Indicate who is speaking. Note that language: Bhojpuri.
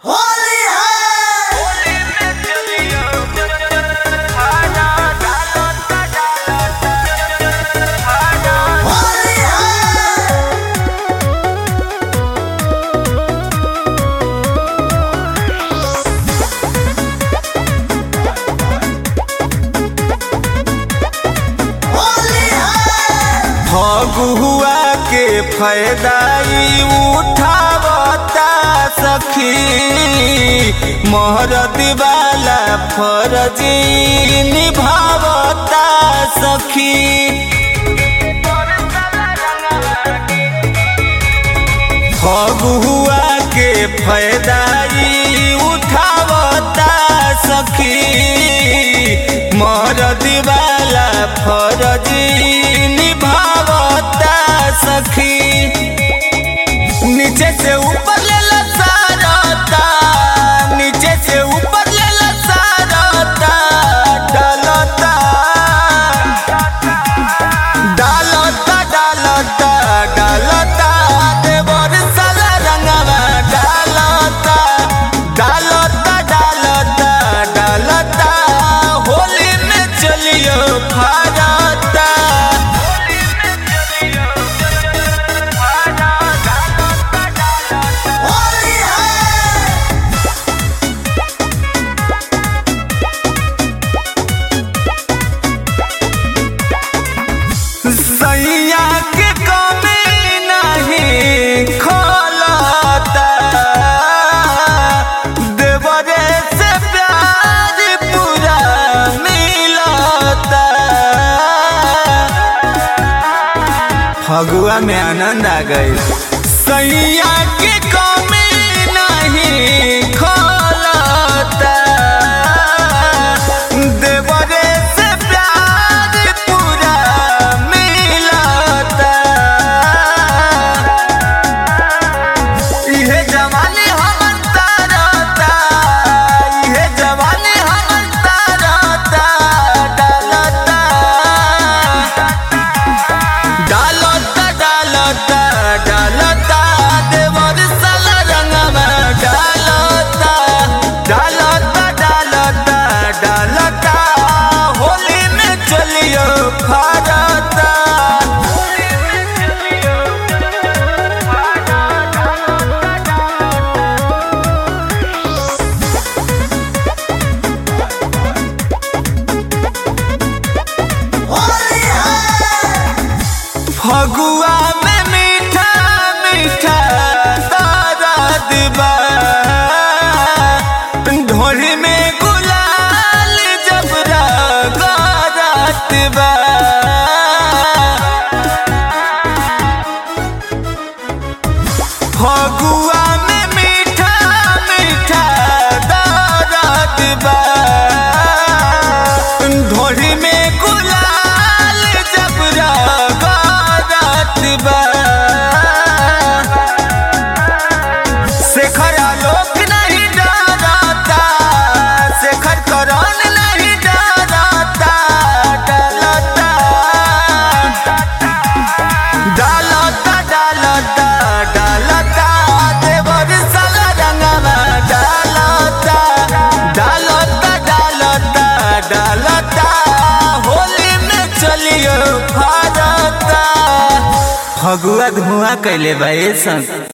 Speaker 1: फायदाई उठावता सखी मोहरत वाला फरजी निभावता सखी फगुआ के फायदाई उठावता सखी मरद वाला फरजी निभावता सखी नीचे से ऊपर ले सारता नीचे से ऊपर ले सारता डालता डालता डालता डालता देवर साला रंगवा डालता डालता डालता डालता होली में चलियो भारता
Speaker 2: होली है
Speaker 1: सैया के कमी नहीं खोलता देवरे से प्यार पूरा मिलता फगुआ में आनंद आ गई सैया के कमी नहीं खोलता देवरे से प्यार पूरा मिलता इहे जवानी हमन तारता इहे जवानी हमन तारता डालता डालता डालता डालता देवर साला रंगवा डालता डालता डालता डालता होली में चलियो भारता
Speaker 2: होली है
Speaker 1: फगुआ में मीठा मीठा तारा दिबा ढोली में गुलाल जबरा गारत बा फगुआ में मीठा मीठा तारा दिबा ढोली में गुलाल जबरा गारत बा शेखर आलोक नहीं डरता शेखर करण नहीं डरता डलता डालता डालता डालता देवर साला रंगवा डालता डालता डालता डालता होली में चलियो भारता फगुआ धुआं कैले बा ए संग